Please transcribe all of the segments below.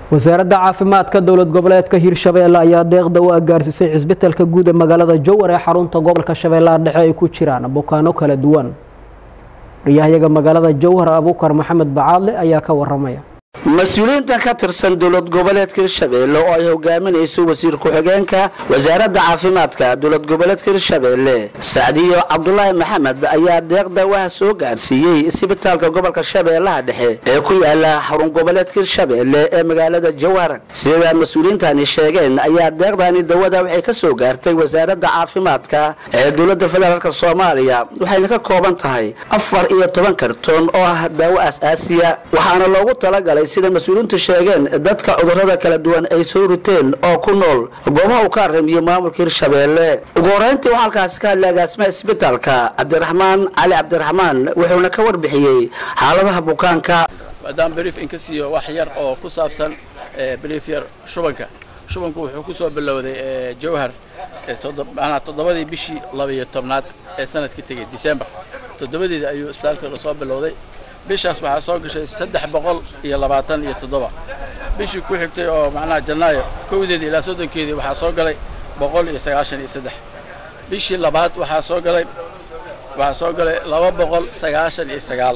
wasaaradda caafimaadka dowlad goboleedka hirshabeelle ayaa deeqda u agaarsiisay cisbitalka guud ee magaalada jowar ee xarunta gobolka shabeellaha dhexe ay ku jiraan bukaano kala duwan wariyahayaga magaalada jowhar abuukar maxamed bacaadle ayaa ka waramaya mas-uuliyiintan ka tirsan dowlad goboleedka hirshabeelle oo ay hogaaminayso wasiir ku-xigeenka wasaaradda caafimaadka dowlad goboleedka hirshabeelle sacdiyo cabdulaahi maxamed ayaa deeqda waha soo gaarsiiyey isbitaalka gobolka shabeellaha dhexe ee ku yaala xarun goboleedka hirshabeelle ee magaalada jowhar sida mas-uuliyiintani sheegeen ayaa deeqdani dawada waxay ka soo gaartay wasaaradda caafimaadka ee dowladda federaalk soomaaliya waxayna ka kooban tahay afar iyo toban kartoon oo ah daawo aas-aasiya waxaana loogu talagalay sida mas-uuliyiintu sheegeen dadka cudurrada kala duwan ay soo riteen oo ku nool goobaha uu ka aramiyo maamulka hirshabeelle ugu horeyntii waxaa halkaasi ka hadlay agaasimaha isbitaalka cabdiraxmaan cali cabdiraxmaan wuxuuna ka warbixiyey xaaladaha bukaanka maadaama brief in ka siiyo wax yar oo ku saabsan brief yar shubanka shubanku wuxuu ku soo bilowday jowhar manaa toddobadii bishii labiyo tobnaad ee sanadkii tegey december toddobadeeda ayuu isbitaalka soo bilowday bishaas waxaa soo gashay saddex boqol iyo labaatan iyo toddoba bishii ku xigtay oo macnaha janaayo kowdeedii ilaa soddonkeedii waxaa soo galay boqol iyo sagaashan iyo saddex bishii labaad waxaa soo galay waxaa soo galay laba boqol sagaashan iyo sagaal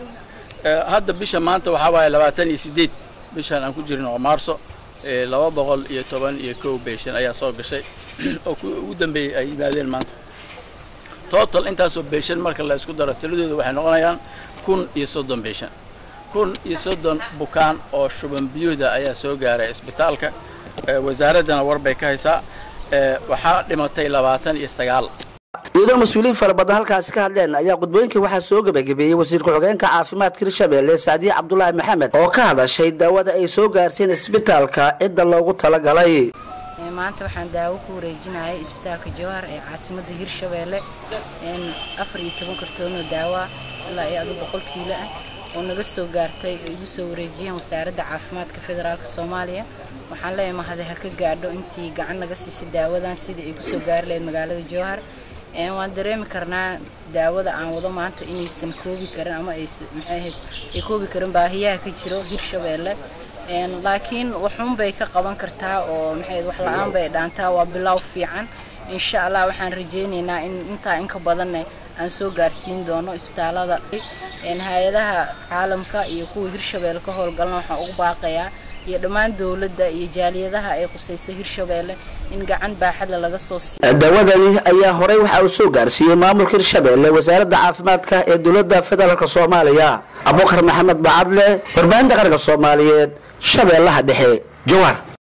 hadda bisha maanta waxaa waaye labaatan iyo siddeed bishaan aan ku jirin oo maarso laba boqol iyo toban iyo kow beeshan ayaa soo gashay oo ugu dambeeyey ay yimaadeen maanta total intaasoo beeshan marka la isku daro tiladooda waxay noqonayaan kun iyo soddon beeshan kun iyo soddon bukaan oo shuban biyooda ayaa soo gaaray isbitaalka wasaaraddana warbay ka haysaa waxaa dhimatay labaatan iyo sagaal iyadoo mas-uuliyiin fara badan halkaasi ka hadleen ayaa qudbooyinkii waxaa soo gebagabeeyey wasiir ku-xigeenka caafimaadka hirshabeelle sacdiye cabdulaahi maxamed oo ka hadashay daawada ay soo gaarsiin isbitaalka cidda loogu talagalay maanta waxaan daawo ku wareejinayay isbitaalka jowhar ee caasimadda hirshabeelle afar iyo toban kartoonoo daawa ilaa iyo adu boqol kiilo ah oo naga soo gaartay oo igu soo wareejiyeen wasaaradda caafimaadka federaalk soomaaliya waxaan leeyahay mahade ha ka gaadho intii gacan naga siisay daawadan sidai ay kusoo gaari lahayd magaalada jowhar waan dareemi karnaa daawada aan wado maanta inaysan koobi karin ama ay maxay ahayd ay koobi karin baahiyaha ka jiro hirshabeelle laakiin waxun bay ka qaban kartaa oo maxay wax la-aan bay dhaantaa waa bilow fiican insha allah waxaan rajaynaynaa in intaa inka badanna aan soo gaarsiin doono isbitaalada hay-adaha caalamka iyo kuwa hirshabeelle ka howlgalna waxaan ugu baaqayaa iyo dhammaan dowladda iyo jaaliyadaha ay qusayso hirshabeelle in gacan baaxadla laga soo siiyo daawadani ayaa horey waxa uu soo gaarsiiyey maamulka hirshabeelle wasaaradda caafimaadka ee dowladda federaalk soomaaliya abukar maxamed bacadle warbaahinta qaranka soomaaliyeed shabeellaha dhexe jowhar